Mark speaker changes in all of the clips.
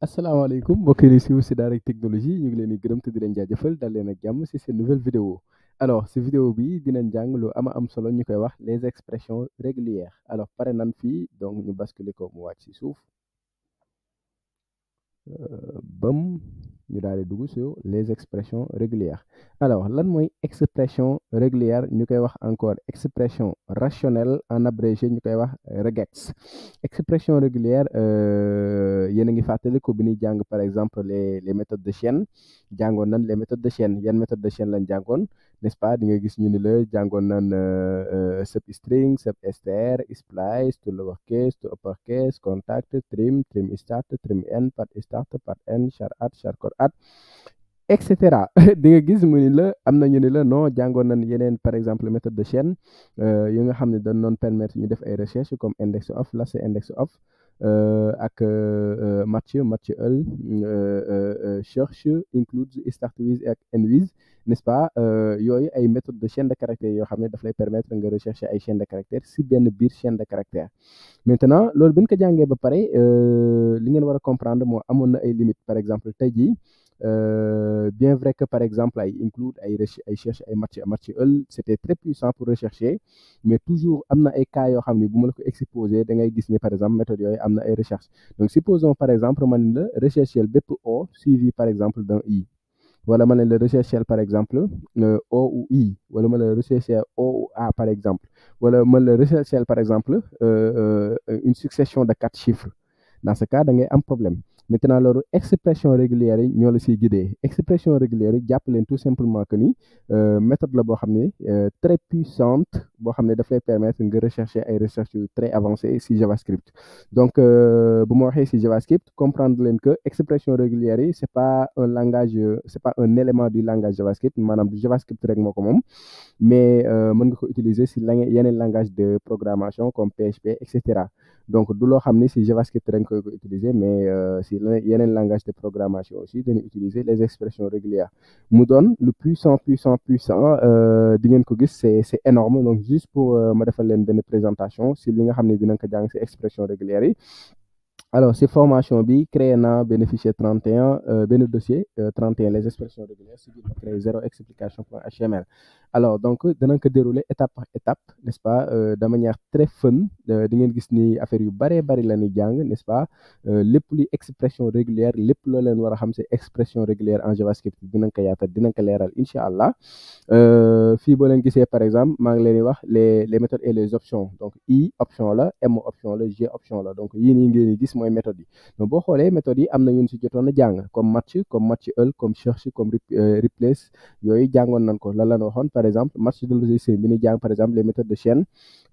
Speaker 1: asalaamaaleykum mbokk yi si si Daara technologie ñu ngi leen di gërëm te di leen jaajëfal dal leen ak jàmm si seen nouvelle vidéo alors si vidéo bi dinañ jàng lu ama am solo ñu koy wax les expressions régulières alors pare nan fii donc ñu basculer ko mu wàcc si suuf bam ñu daal di dugg sur les expressions régulières alors lan mooy expression régulière ñu koy wax encore expression rationnelle en abrégé ñu koy wax regex expression régulière yéen a ngi fàttali ko bi ñuy jàng par exemple les les méthodes de chaîne jàngoon nan les méthodes de chaîne yan méthode de chaîne lañ jàngoon n'est-ce pas di nga gis ñu ni la jàngoon nan substring substr splice to lowercase to uppercase contact trim trim start trim end part start part end char at char code at et cetera di nga gis mu ni la am na ñu ni la non jàngoon nañ yeneen par exemple méthode de chaîne yi nga xam ne dañ doon permettre ñu def ay recherche comme index of last index of ak match match ël search includes start with ak end with n'est-ce pas yooyu ay méthode de chaîne de caractère yoo xam ne daf lay permettre nga rechercher ay chaîne de caractère si benn biir chaîne de caractère maintenant loolu bi ñu ko jàngee ba pare li ngeen war a comprendre moo amoon na ay limites par exemple tey jii bien vrai que par exemple ay include ay ay cherche ay match match ël c'était très puissant pour rechercher mais toujours am na ay cas yoo xam ne bu ma la ko exposé da ngay gis ne par exemple méthode yooyu am na ay recherche donc supposons par exemple man la rechercher bépp o suivi par exemple d'un i wala ma ne la rechercher par exemple o ou i wala ma la rechercher o ou a par exemple wala ma la rechercher par exemple une succession de quatre chiffres dans ce cas da ngay am problème maintenant loolu expression régulière yi ñoo la siy guidé expression régulière yi jàpp leen tout simplement que ni méthode la boo xam ne très puissante boo xam ne daf lay permettre nga rechercher ay recherches yu très avancées si JavaScript donc bu ma waxee si JavaScript comprendre leen que expression régulière yi c'est pas un langage c'est pas un élément du langage JavaScript maanaam du JavaScript rek moo ko moom mais mën nga ko utiliser si la yeneen langage de programmation comme PHP et cetera donc du loo xam ne si JavaScript rek koy ko utiliser mais si yeneen langage de programmation aussi dañuy utiliser les expressions régulières mu doon lu puissant puissant puissant di ngeen ko gis c'est c'est énorme donc juste pour ma defal leen benn présentation si li nga xam ne dinañ ko jàng si expression régulière yi alors si formation bi créé naa benn fichier 31 benn dossier 31 les expressions régulières si biir ma créé zéro explication point html alors donc danañ ko dérouler étape par étape n'est-ce pas de manière très fun di ngeen gis ni affaire yu bëree bëri la ñuy jàng n'est-ce pas lépp luy expression régulière lépp loo leen war a xam si expression régulière en JavaScript dinañ ko yaatal dinañ ko leeral incha allah fii boo leen gisee par exemple maa ngi leen di wax les les méthodes et les options donc i option la m option la g option la donc yii nii ngeen di gis mooy méthode yi donc boo xoolee méthode yi am na ñun si jotoon a jàng comme match comme match ël comme search comme replace yooyu jàngoon nañ ko lan la waxoon par exemple match de logiciel bi ni jàng par exemple les méthodes de chaîne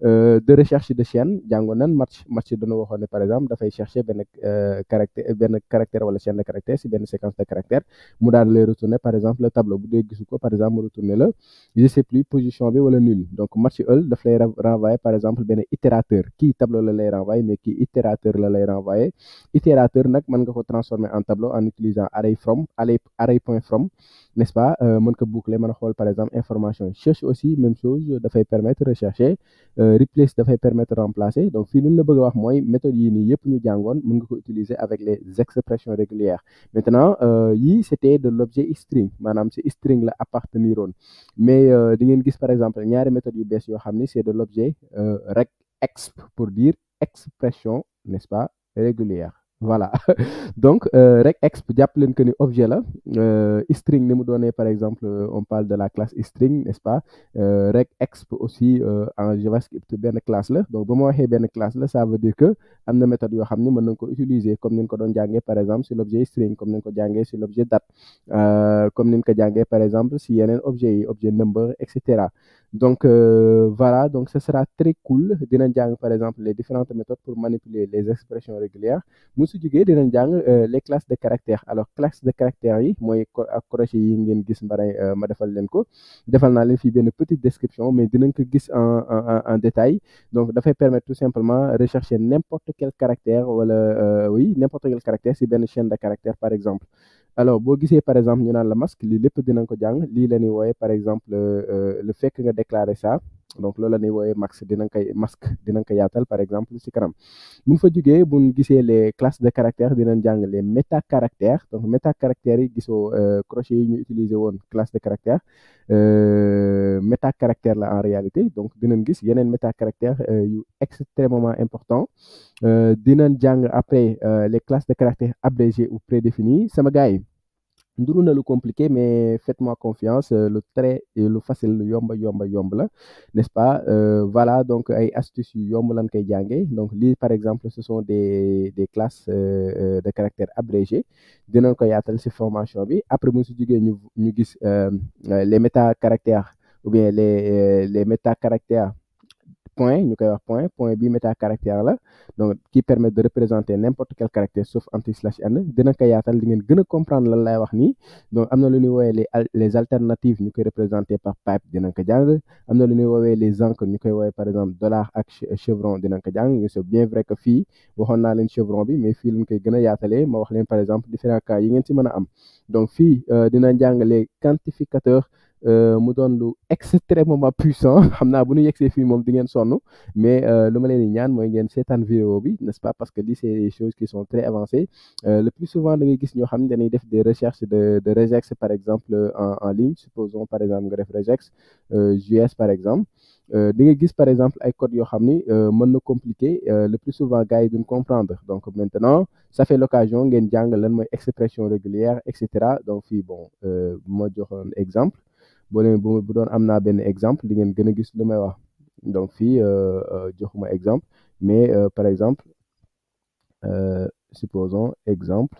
Speaker 1: de recherche de chaîne jàngoon nañ match match dana waxoon ne par exemple dafay chercher benn caractère benn caractère wala chaîne de caractère si benn séquence de caractère mu daal lay retourner par exemple le tableau bu dee gisu ko par exemple mu retourner la je sais plus position bi wala nul donc match ël daf lay renvoyer par exemple benn itérateur kii tableau la lay renvoyer mais kii itérateur la lay renvoyer itérateur nag mën nga ko transformer en tableau en utilisant array from array array point from n'est-ce pas mën ko boucler mën a xool par exemple information cherche aussi même chose dafay permettre rechercher replace dafay permettre remplacer donc fii lu la bëgg a wax mooy méthode yii nii yëpp ñu jàngoon mën nga ko utiliser avec les expressions régulières maintenant yii c'était de l'objet string maanaam si string la appartenir woon mais di ngeen gis par exemple ñaari méthodes yu bees yoo xam ni c'est de l'objet regexp pour dire expression n'est-ce pas régulière voilà donc regexp jàpp leen que ni objet la string ni mu doonee par exemple on parle de la classe string n'est-ce pas regexp aussi en JavaScript benn classe la donc ba ma waxee benn classe la ça veut dire que am na méthode yoo xam ne mën nañ ko utiliser comme ni ñu ko doon jàngee par exemple si l'objet string comme ni ñu ko jàngee si l'objet date comme ni ñu ko jàngee par exemple si yeneen objets yi objet number et cetera donc voilà donc ce sera très cool dinañ jàng par exemple les différentes méthodes pour manipuler les expressions régulières su jógee dinañ jàng les classes de caractères alors classe de caractères yi mooy ak crochet yi ngeen gis mbaray ma defal leen ko defal naa leen fii benn petite description mais dinañ ko gis en en en détail donc dafay permettre tout simplement rechercher n'importe quel caractère wala oui n'importe quel caractère si benn chaîne de caractères par exemple alors boo gisee par exemple ñu naan la masque lii lépp dinañ ko jàng lii la ñuy wooye par exemple le fait que nga déclarer ça donc loolu la ñuy woowee max dinañ koy masque dinañ ko yaatal par exemple ci kanam bu ñu fa jugee bu ñu gisee les classes de caractères dinañ jàng les métacaractères donc métacaractères yi gisoo crochet yi ñu utiliser woon classe de caractère métacaractère la en réalité donc dinañ gis yeneen métacaractères yu extrêmement important dinañ jàng après les classes de caractères abrégées ou prédéfinies sama gars yi nduru na lu compliqué mais faites-moi confiance lu très lu facile lu yomba yomba yomb la n'est-ce pas voilà donc ay astuces yu yomb lañ koy jàngee donc lii par exemple ce sont des des classes de caractères abrégées dinañ ko yaatal ci formation bi après bu si jógee ñu ñu gis les métacaractères ou bien les les métacaractères point ñu koy wax point point bi métacaractère la donc qui permet de représenter n'importe quel caractère sauf anti slash n dina ko yaatal di ngeen gën a comprendre lan lay wax nii donc am na lu ñuy woowee les les alternatives ñu koy représenter par pipe dinañ ko jàng am na lu ñuy woowee les encres ñu koy woowee par exemple dollar ak chevron dinañ ko jàng c'est bien vrai que fii waxoon naa leen chevron bi mais fii lañ koy gën a yaatalee ma wax leen par exemple différents cas yi ngeen ci mën a am donc fii dina jàng les quantificateurs mu doon lu extrêmement puissant xam naa bu ñu yegsee fii moom di ngeen sonn mais lu ma leen di ñaan mooy ngeen seetaan vidéo bi n'est-ce pas parce que lii c'est des choses qui sont très avancées le plus souvent da ngay gis ñoo xam ne dañuy def des recherches de de regex par exemple en en ligne supposons par exemple nga def regex JS par exemple di nga gis par exemple ay codes yoo xam ni mën na compliqué le plus souvent gars yi duñ comprendre donc maintenant ça fait l'occasion ngeen jàng lan mooy expression régulière et cetera donc fii bon bu ma joxoon exemple boo leen bu doon am naa benn exemple di ngeen gën a gis lu may wax donc fii joxuma exemple mais par exemple supposons exemple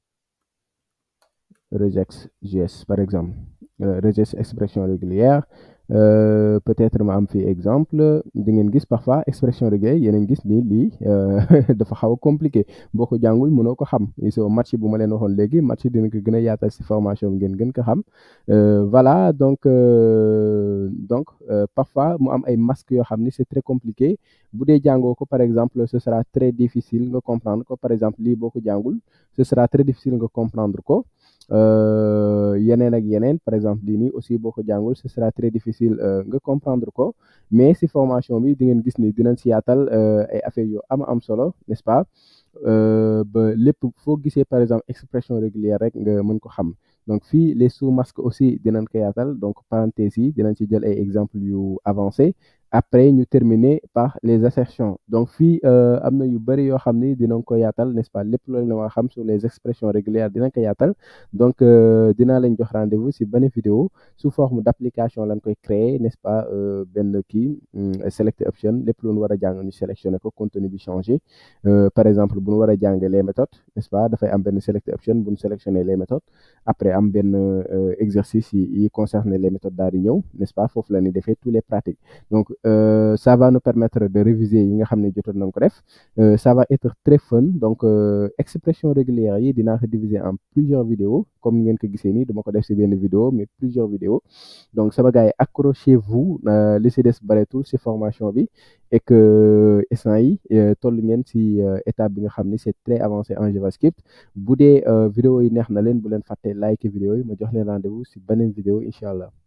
Speaker 1: regex JS par exemple regex expression régulière peut-être ma am fii exemple di ngeen gis parfois expression régulière yeneen gis ni lii dafa xaw a compliqué boo ko jàngul mënoo ko xam so match bu ma leen waxoon léegi match dina ko gën a yaatal ci formation bi ngeen gën ko xam voilà donc donc parfois mu am ay masques yoo xam ni c'est très compliqué bu dee jàngoo ko par exemple ce sera très difficile nga comprendre ko par exemple lii boo ko jàngul ce sera très difficile nga comprendre ko yeneen ak yeneen par exemple lii nii aussi boo ko jàngul ce sera très difficile nga comprendre ko mais ci formation bi di ngeen gis ni dinañ ci yaatal ay affaires yu am am solo n'est-ce pas ba lépp foo gisee par exemple expression régulière rek nga mën ko xam donc fii les sous-masques aussi dinañ ko yaatal donc parenthèses yi dinañ ci jël ay exemples yu avancés après ñu terminer par les assertions donc fii am na yu bëri yoo xam ni dinañ ko yaatal n'est-ce pas lépp loolu la nga xam sur les expressions régulières dinañ ko yaatal donc dinaa leen jox rendez-vous ci benn vidéo sous forme d'application lañ koy créer n'est-ce pas benn kii select option lépp lu ñu war a jàng ñu sélectionner ko contenu bi changer par exemple bu ñu war a jàng les méthodes n'est-ce pas dafay am benn select option bu ñu sélectionner les méthodes après am benn exercice yi yi concerner les méthodes daal di ñëw n'est-ce pas foofu la ñuy defee tous les pratiques donc Euh, ça va nous permettre de réviser yi nga xam ne jotoon nañ ko def ça va être très fun donc euh, expression régulière yi dinaa ko diviser en plusieurs vidéos comme ngeen ko gisee nii dama ko def ci benn vidéo mais plusieurs vidéos donc sama gars yi accrochez-vous li ci des bareetul ci formation bi et que instant yi toll ngeen ci étape bi nga xam ni c'est très avancé en JavaScript bu dee vidéo yi neex na leen bu leen fàtte like vidéo yi ma jox leen rendez-vous ci beneen vidéo incha allah